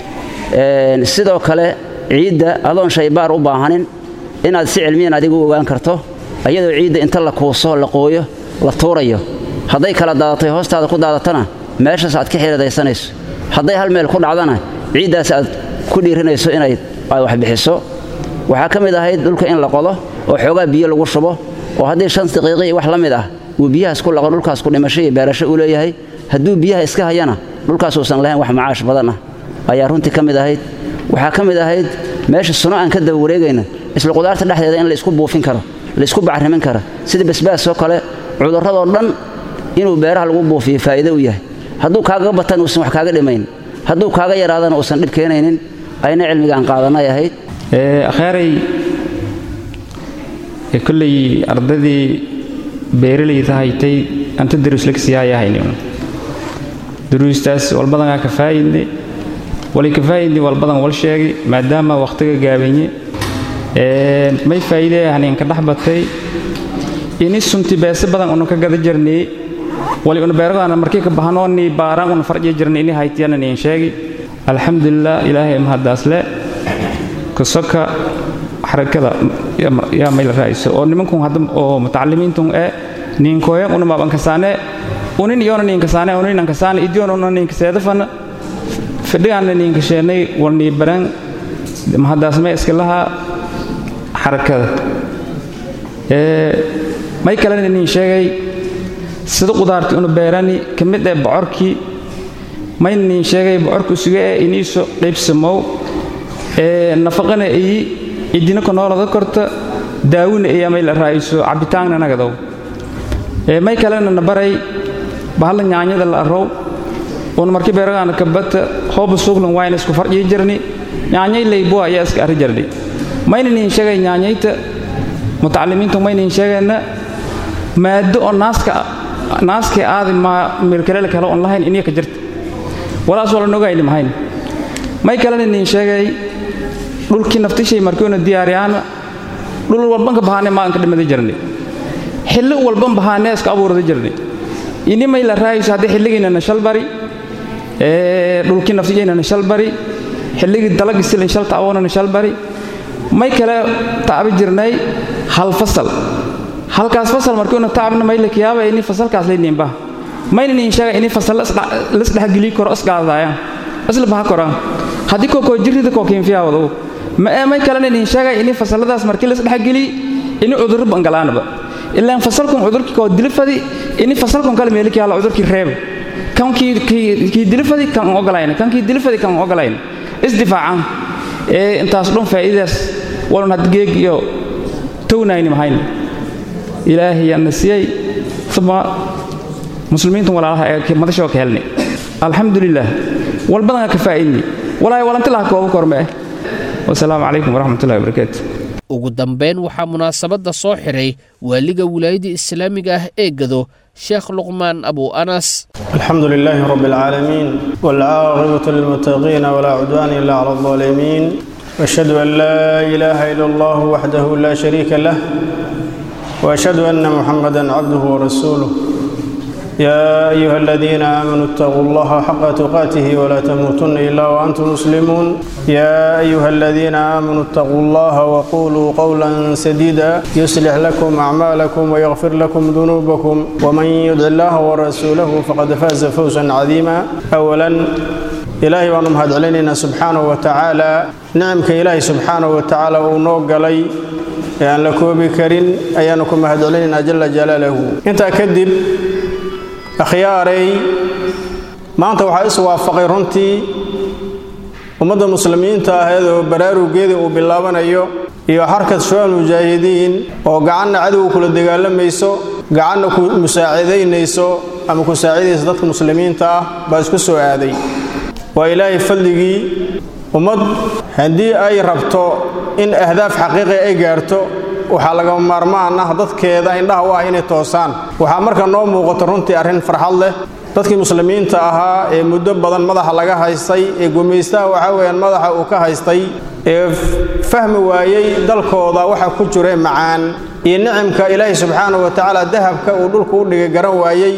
[SPEAKER 8] sidoo kale ciidda adoon shaybaar u baahanin inaad si cilmiyan adigu u ogaan karto ayadoo ciidda inta la kuuso la qooyo la tuurayo hadday kala daadatay hoostaada ku daadatana meeshaas aad ka xiridaysanayso hadday hal meel ku dhacdana ciiddaas aad ku dhiirinayso inay aad wax bixiso waxaa ka mid ahayd dhulka in la qodo oo xoogaa biyo lagu shubo oo haddii shan daqiiqi wax la mid ah uu biyahaas ku laqo dhulkaas ku dhimasho iyo beerasho uu leeyahay hadduu biyaha iska hayana dhulkaas uusan lahayn wax macaash badan ah ayaa runtii ka mid ahayd waxaa ka mid ahayd meesha suno aan ka daba wareegayna isla qudaarta dhexdeeda in la isku buufin karo la isku bacrimin karo sida basbaasoo kale cudurradoo dhan inuu beeraha lagu buufiyo faa'iido u yahay hadduu kaaga batan uusan wax kaaga dhimayn hadduu kaaga yaraadana uusan dhib keenaynin ayna cilmiga aan qaadanay ahayd
[SPEAKER 9] akhaaray kolley ardadii beeralayda haytay anta daruuslagsiyaayahayni daruustaas walbadanaa ka faa'idne wali ka faa'idni walbadan wal sheegi maadaama wakhtiga gaabanye may faa'iidee haninka dhex batay ini sunti beese badan unu ka gada jirnay wali unu beeradaana markii ka bahanooni baaraan unu farji jirnay ini haytiyana niin sheegi alxamdulilah ilaahay mahadaasle kasoka xarakada yaa mayla raayso oo nimankun hadda oo mutacalimiintun ee niinkooyan una maabankasaane unin iyona niinkasaane uninankasaane idiyon una niinkaseedafana fidhigaanna niinkasheenay walnii baran mahadaasmay iska lahaa xarakada may kalena nin sheegay sida qudaartii unu beerani ka mid ee bocorkii mayna nin sheegay bocorku suga ee iniiso qaybsamow ee nafaqana iyi cidina ka noolada korta daawina iyo amay la raa'iso cabitaanna nagadow ee may kalena na baray bahalla nyaanyada la arrow uuna markii beeragaana ka bata hooba suuglan waayna isku farjii jirni nyaanyay laybo ayaa iska arri jirnay mayna nin sheegay nyaanyayta mutacalimiintu mayna nin sheegayna maado oo naaska naaskii aadi ma meelkalele kale oon lahayn iniya ka jirta walaas wala nogayni mahayn may kalena nin sheegay dhulkii naftishay markiuna diyaariyaana dhul walban ka bahaanee maalinka dhimada jirnay xilli walban bahaanee iska abuurada jirnay ini may la raayayso haddii xilligiinana shalbari dhulkii naftijaynana shalbari xilligii dalagii silin shal ta'awoonana shalbari may kale taabi jirnay hal fasal halkaas fasal markiuna taabna may la kiyaaba ini fasalkaas layniinba mayna niin sheega ini fasal lasdhexgelii koro isgaadayaan isla baha koraan haddii kookoo jirrida koo kiinfiyaawado ma ee may kalena niin sheega ini fasaladaas markii lasdhexgelii ini cudurro bangalaanaba ilaan fasalkun cudurkii koo dilifadi ini fasalkun kale meeliki hala cudurkii reeba kan kii dilifadi kan ogolayna kan kii dilifadi kan ogolayna isdifaacaan ee intaas dhan faa'iidaas walun had geeg iyo townayni mahayna ilaahay yaana siiyey uma muslimiintan walaalaha ee madashoo ka helnay alxamdulilah walbadanaa ka faa'iidnay walaahi walantilaha kooba korme eh wasalaamu calaykum waraxmatullahi wabarakaatu
[SPEAKER 2] ugu dambayn waxaa munaasabadda soo xidhay waaliga wilaayadda islaamiga ah ee gado sheekh luqmaan abu anas
[SPEAKER 10] الحمد لله رب العالمين والعاقبة للمتقين ولا عدوان إلا على الظالمين وأشهد أن لا إله إلا الله وحده لا شريك له وأشهد أن محمدا عبده ورسوله يا أيها الذين آمنوا اتقوا الله حق تقاته ولا تموتن إلا وأنتم مسلمون يا أيها الذين آمنوا اتقوا الله وقولوا قولا سديدا يصلح لكم أعمالكم ويغفر لكم ذنوبكم ومن يدع الله ورسوله فقد فاز فوزا عظيما أولا إلهي وأنهم هاد علينا سبحانه وتعالى نعمك إلهي سبحانه وتعالى ونوق لي ayaan la koobi karin ayaanu ku mahadcelinaynaa jala jalaalahu intaa kadib akhyaaray maanta waxaa is waafaqay runtii ummadda muslimiinta aheed oo baraarugeeda uu bilaabanayo iyo xarkad shual mujaahidiin oo gacanna cadowga kula dagaalamayso gacanna ku musaacidaynayso ama ku saacidaysa dadka muslimiinta ah baa isku soo aaday waa ilaahay fadligii ummad haddii ay rabto in ahdaaf xaqiiqi ay gaarto waxaa lagama maarmaan ah dadkeeda indhaha u ah inay toosaan waxaa marka noo muuqato runtii arrin farxad leh dadkii muslimiinta ahaa ee muddo badan madaxa laga haystay ee gumaystaha waxaa weeyaan madaxa uu ka haystay ee fahmi waayey dalkooda waxa ku jira macaan iyo nicimka ilaahay subxaanahu wa tacaala dahabka uu dhulku u dhigay garan waayey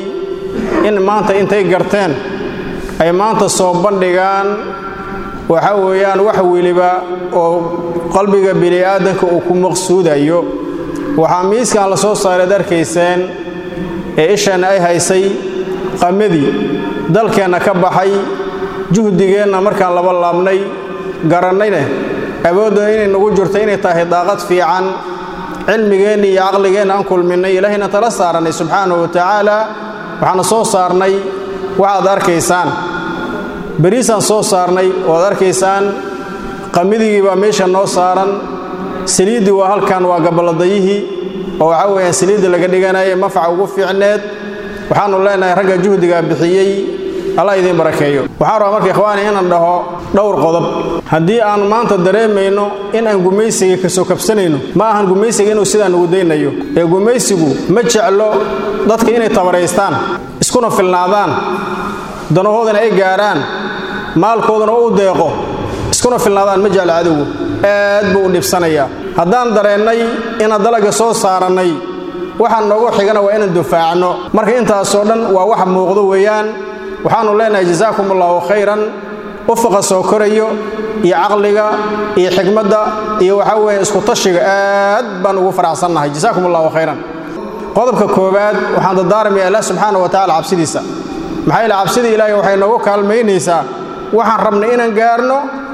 [SPEAKER 10] in maanta intay garteen ay maanta soo bandhigaan waxa weeyaan wax weliba oo qalbiga bini'aadanka uu ku maqsuudayo waxaa miiskan la soo saareed arkayseen ee isheenna ay haysay qamadii dalkeenna ka baxay juhdigeenna markaan laba laabnay garannayne awoodda inay nagu jirto inay tahay daaqad fiican cilmigeenna iyo caqligeenna aan kulminnay ilaahayna tala saarannay subxaanahu wa tacaala waxaana soo saarnay waxaad arkaysaan beriisaan soo saarnay oad arkaysaan qamidigii baa meesha noo saaran saliiddii waa halkan waa gaballadayihii oo waxaa weeyaan saliidda laga dhiganaya mafaca ugu fiicneed waxaannu leenahay ragga juhdigaa bixiyey allah idiin barakeeyo waxaan rabaa marka ikhwaani inaan dhaho dhowr qodob haddii aan maanta dareemayno in aan gumaysiga ka soo kabsanayno ma ahan gumaysiga inuu sidaa nugu daynayo ee gumaysigu ma jeclo dadka inay tabaraystaan iskuna filnaadaan danahoodana ay gaarhaan maalkoodana u deeqo iskuna filnaadaan ma jecla cadowgu aad buu u dhibsanayaa haddaan dareennay inaan dalaga soo saarannay waxaan noogu xigana waa inaan dufaacno marka intaasoo dhan waa wax muuqdo weeyaan waxaannu leenahay jasaakum allaahu khayran ufaqa soo korayo iyo caqliga iyo xikmadda iyo waxaa weeye isku tashiga aad baan ugu faraxsannahay jasaakum allahu khayran qodobka koowaad waxaan dardaarmaya allah subxaana wa tacala cabsidiisa maxaa yeele cabsida ilaahay waxay noogu kaalmaynaysaa waxaan rabnay inaan gaarno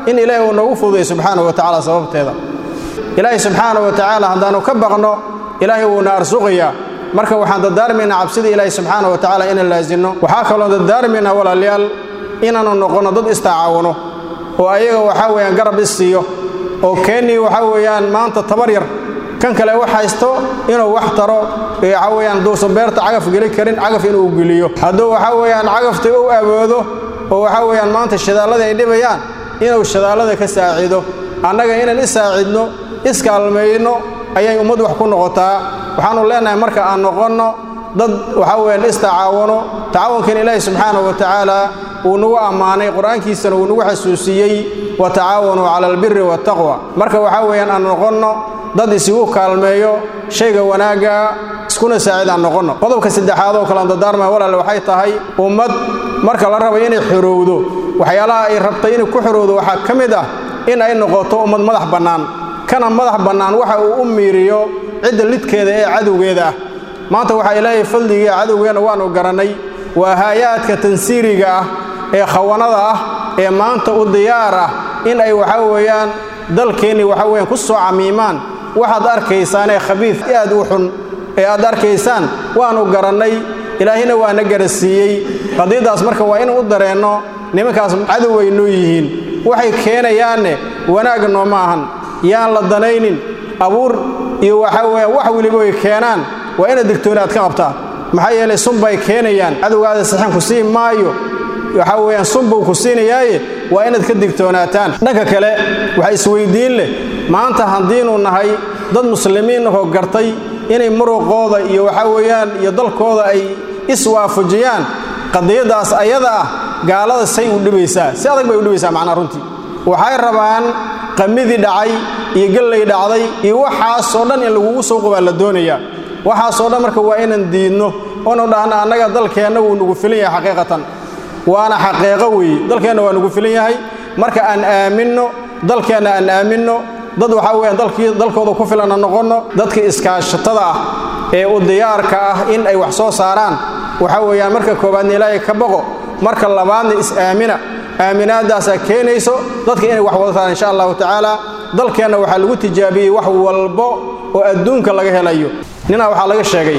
[SPEAKER 10] in ilaahay uu noogu fududay subxaanahu wa tacaala sababteeda ilaahay subxaanahu wa tacaala haddaannu ka baqno ilaahay wuuna arsuqayaa marka waxaan dardaarmaynaa cabsida ilaahay subxaanahu wa tacaala inaan laasinno waxaa kaloon dardaarmaynaa walaalayaal inaannu noqonno dad istacaawano oo ayaga waxaa weeyaan garab is siiyo oo keennii waxaa weeyaan maanta tabar yar kan kale wax haysto inuu wax taro waxaa weeyaan duusan beerta cagaf geli karin cagaf inuu geliyo hadduu waxaa weeyaan cagafta u awoodo oo waxaa weeyaan maanta shadaalladii ay dhibayaan inuu shadaallada ka saacido annaga inaan is saacidno iskaalmayno ayay ummad wax ku noqotaa waxaannu leenahay marka aan noqonno dad waxaa weeyaan istacaawano tacaawunkan ilaahi subxaanahu wa tacaala wuu nagu ammaanay qur-aankiisana wuu nagu xasuusiyey wa tacaawanuu cala albiri waataqwa marka waxaa weeyaan aan noqonno dad isugu kaalmeeyo shayga wanaagga iskuna saacid aan noqonno qodobka saddexaad oo kalaan dardaarmaya walaale waxay tahay ummad marka la rabo inay xorowdo waxyaalaha ay rabtay inay ku xorowdo waxaa ka mid ah in ay noqoto ummad madax bannaan kana madax bannaan waxa uu u miiriyo cidda lidkeeda ee cadowgeeda ah maanta waxaa ilaahay fadligii cadowgeenna waannu garannay waa haayaadka tansiiriga ah ee khawanada ah ee maanta u diyaar ah in ay waxaa weeyaan dalkeennii waxaa weeyaan ku soo camiimaan waxaad arkaysaanee khabiid aad u xun ee aad arkaysaan waannu garannay ilaahina waana garasiiyey qadiiddaas marka waa inaan u dareenno nimankaas cadow ay noo yihiin waxay keenayaanne wanaag nooma ahan yaan la danaynin abuur iyo waxaa weeyaan wax weliba ay keenaan waa inaad digtooni aad ka qabtaa maxaa yeelay sunbay keenayaan cadowgaada saxan ku siin maayo waxaa weeyaan sunbuu ku siinayaaye waa inaad ka digtoonaataan dhanka kale waxa isweyddiin leh maanta haddiinu nahay dad muslimiin ahoo gartay inay muruqooda iyo waxaa weeyaan iyo dalkooda ay iswaafajiyaan qadiyaddaas ayada ah gaalada say u dhibaysaa si adag bay u dhibaysaa macnaa runtii waxay rabaan qamidii dhacay iyo gallay dhacday iyo waxaasoo dhan in lagugu soo qobaa la doonayaa waxaasoo dhan marka waa inaan diidno oonu dhahna annaga dalkeenna wuu nugu filan yahay xaqiiqatan waana xaqiiqo weeye dalkeenna waa nugu filan yahay marka aan aaminno dalkeenna aan aaminno dad waxaa weeyaan dalkii dalkooda ku filanna noqonno dadka iskaashatada ah ee u diyaarka ah in ay wax soo saaraan waxaa weeyaan marka koowaadna ilaahay ka baqo marka labaadna is-aamina aaminaadaasaa keenayso dadka inay wax wadataan insha allahu tacaala dalkeenna waxaa lagu tijaabiyey wax walbo oo adduunka laga helayo ninaa waxaa laga sheegay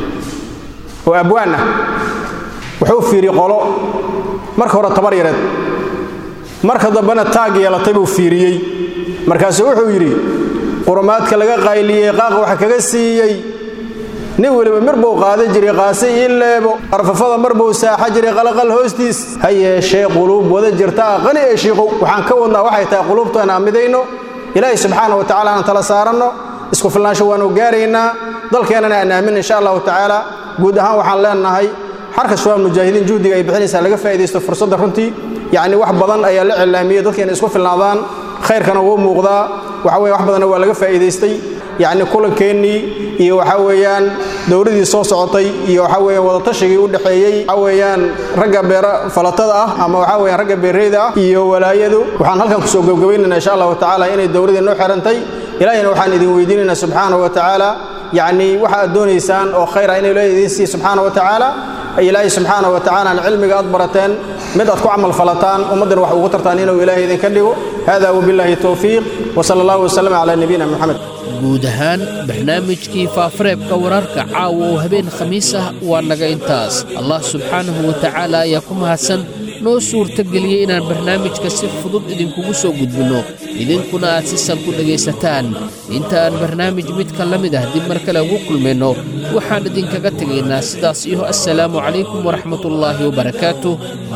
[SPEAKER 10] oo abwaan ah wuxuu fiiri qolo marka hore tabar yareed marka dambena taag yeelatay buu fiiriyey markaasuu wuxuu yidhi qurumaadka laga qayliyey qaaq waxa kaga siiyey nin weliba mar buu qaadan jiray qaase ii leebo arfafada mar buu saaxa jiray qalaqal hoostiis ha yeeshee quluub wada jirtaa qani ee shiiqow waxaan ka wadnaa waxay tahay quluubtoona aan midayno ilaahay subxaana wa tacala aan tala saaranno isku filnaansho waanu gaaraynaa dalkeennana aan aamin insha allahu tacaala guud ahaan waxaan leenahay xarka shabaab mujaahidiin juhdiga ay bixinaysaa laga faa'iidaysto fursadda runtii yacni wax badan ayaa la cilaamiyey dadka inay isku filnaadaan khayrkana wuu muuqdaa waxa weye wax badanna waa laga faa'iidaystay yacni kulankeenii iyo waxaa weeyaan dowladii soo socotay iyo waxaa weeyaan wadatashigai u dhexeeyey waxaa weeyaan ragga beera falatada ah ama waxaa weeyaan ragga beerreyda ah iyo walaayadu waxaan halkan kusoo gebgabaynaynaa insha allahu tacaala inay dowladii noo xirantay ilaahina waxaan idin weydiinaynaa subxaanahu wa tacaala yacni waxa aad doonaysaan oo khayr ah inay loo idiin siiya subxaana wa tacaala ilaahay subxaana wa tacaala cilmiga aad barateen mid aad ku camal falataan ummaddana wax ugu tartaan inuu ilaahay idinka dhigo hada wabillahi towfiiq wsala allahu wasalam calaa nabiyina moxamed
[SPEAKER 2] guud ahaan barnaamijkii faafareebka wararka caawa oo habeen khamiis ah waa naga intaas allah subxaanahu wa tacaala ayaa ku mahadsan noo suurtageliyey inaan barnaamijka si fudud idinkugu soo gudbinno idinkuna aad si sal ku dhegaysataan inta aan barnaamij midka la mid ah dib mar kale ugu kulmayno waxaan idinkaga tegaynaa sidaas iyo assalaamu calaykum waraxmatullaahi wabarakaatuh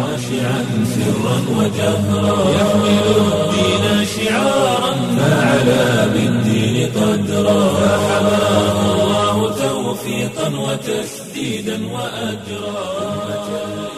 [SPEAKER 1] سرا وجهرا يحمل الدين شعارا فعلى بالدين قدرا فحماه الله توفيقا وتسديدا وأجرا